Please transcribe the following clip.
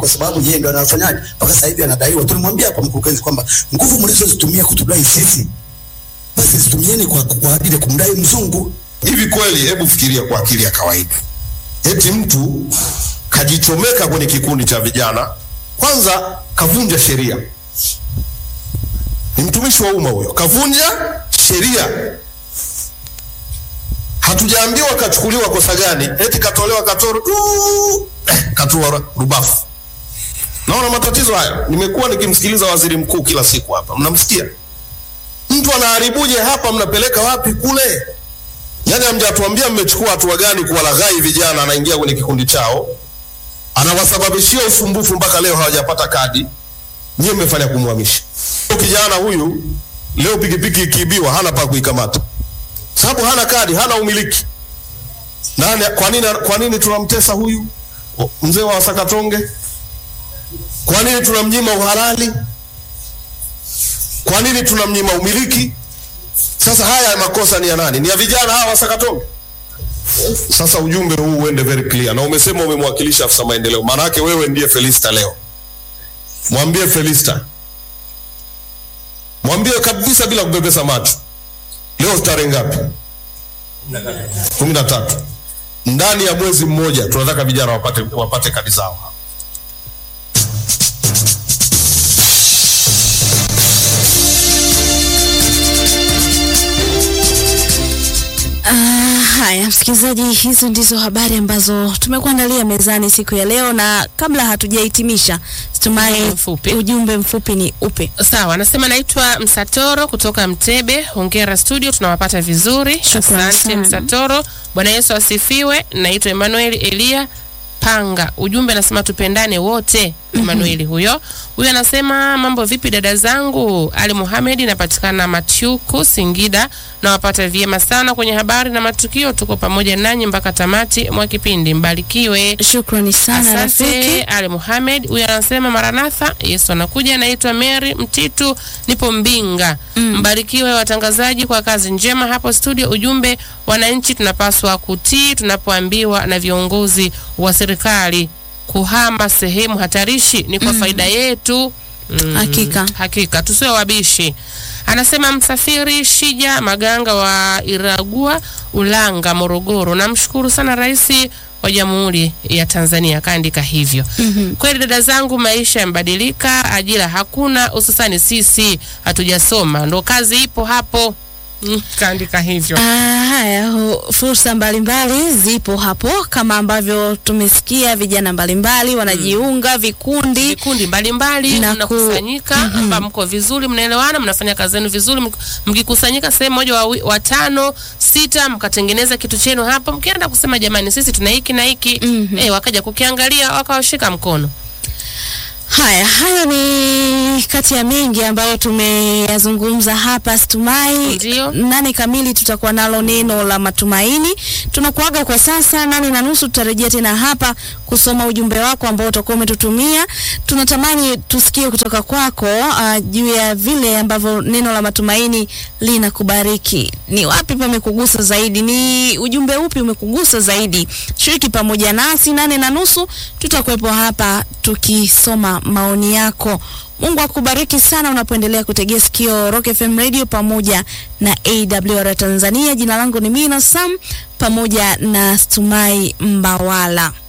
kwa sababu yeye ndo anafanyaje mpaka sasa hivi anadaiwa. Tulimwambia hapa mkurugenzi kwamba nguvu mlizozitumia kutudai sisi, basi zitumieni kwa, kwa ajili ya kumdai mzungu. Hivi kweli, hebu fikiria kwa akili ya kawaida, eti mtu kajichomeka kwenye kikundi cha vijana, kwanza kavunja sheria. Ni mtumishi wa umma huyo, kavunja sheria. Hatujaambiwa kachukuliwa kosa gani, eti katolewa katoro tu, eh, katua rubafu. Naona matatizo haya. Nimekuwa nikimsikiliza waziri mkuu kila siku hapa, mnamsikia mtu anaharibuje hapa, mnapeleka wapi kule? Yaani hamjatuambia mmechukua hatua gani kuwalaghai vijana, anaingia kwenye kikundi chao, anawasababishia usumbufu mpaka leo hawajapata kadi. Nyie mmefanya kumhamisha kijana huyu. Leo pikipiki ikiibiwa, hana pa kuikamata, sababu hana kadi, hana umiliki. Nani? Kwa nini? Kwa nini tunamtesa huyu mzee wa Sakatonge? Kwa nini tunamnyima uhalali? Kwa nini tunamnyima umiliki? Sasa haya makosa ni ya nani? Ni ya vijana hawa wa Sakatonge. Sasa ujumbe huu uende very clear, na umesema umemwakilisha afisa maendeleo, maana yake wewe ndiye Felista leo. Mwambie Felista, mwambie kabisa bila kubebesa macho, leo tarehe ngapi? kumi na tatu. Ndani ya mwezi mmoja tunataka vijana wapate, wapate kadi zao. Ah, haya msikilizaji, hizo ndizo habari ambazo tumekuandalia mezani siku ya leo, na kabla hatujahitimisha, Tumai, Mfupi. ujumbe mfupi ni upe? Sawa, anasema naitwa Msatoro kutoka Mtebe. Hongera studio, tunawapata vizuri. Shukrani Asante sana. Msatoro. Bwana Yesu asifiwe. Naitwa Emmanuel Elia Panga. Ujumbe anasema tupendane wote. Emmanuel huyo. Huyo anasema mambo vipi dada zangu? Ali Muhammad napatikana Matyuku Singida. Nawapata vyema sana kwenye habari na matukio. Tuko pamoja nanyi mpaka tamati mwa kipindi. Mbarikiwe. Shukrani sana Asante rafiki. Ali Muhammad huyu anasema Maranatha, Yesu anakuja. Naitwa Mary Mtitu, nipo Mbinga. Mbarikiwe watangazaji kwa kazi njema hapo studio. Ujumbe, wananchi tunapaswa kutii tunapoambiwa na viongozi wa serikali kuhama sehemu hatarishi ni kwa faida yetu. Mm, Hakika. hakika tusiwe wabishi. Anasema msafiri Shija Maganga wa Iragua Ulanga Morogoro, namshukuru sana Rais wa Jamhuri ya Tanzania, kaandika hivyo. Kweli dada zangu, maisha yamebadilika, ajira hakuna, hususani sisi hatujasoma, ndo kazi ipo hapo. Mm, kaandika hivyo. Ah, haya hu- fursa mbalimbali zipo hapo kama ambavyo tumesikia, vijana mbalimbali wanajiunga vikundi vikundi mbalimbali Na ku- mnakusanyika hapa, mko vizuri, mnaelewana, mnafanya kazi zenu vizuri. mk- Mkikusanyika sehemu moja, wawi- watano sita, mkatengeneza kitu chenu hapo, mkienda kusema jamani, sisi tuna hiki na hiki eh, wakaja kukiangalia, wakawashika mkono. Haya, hayo ni kati ya mengi ambayo tumeyazungumza hapa Stumai. Ndio. Nane kamili tutakuwa nalo neno la matumaini. Tunakuaga kwa sasa, nane na nusu tutarejea tena hapa kusoma ujumbe wako ambao utakuwa umetutumia. Tunatamani tusikie kutoka kwako uh, juu ya vile ambavyo neno la matumaini linakubariki. Ni wapi pamekugusa zaidi? Ni ujumbe upi umekugusa zaidi? Shiriki pamoja nasi nane na nusu, tutakuwepo hapa tukisoma maoni yako. Mungu akubariki sana unapoendelea kutegea sikio Rock FM Radio pamoja na AWR Tanzania. Jina langu ni Mina Sam pamoja na Stumai Mbawala.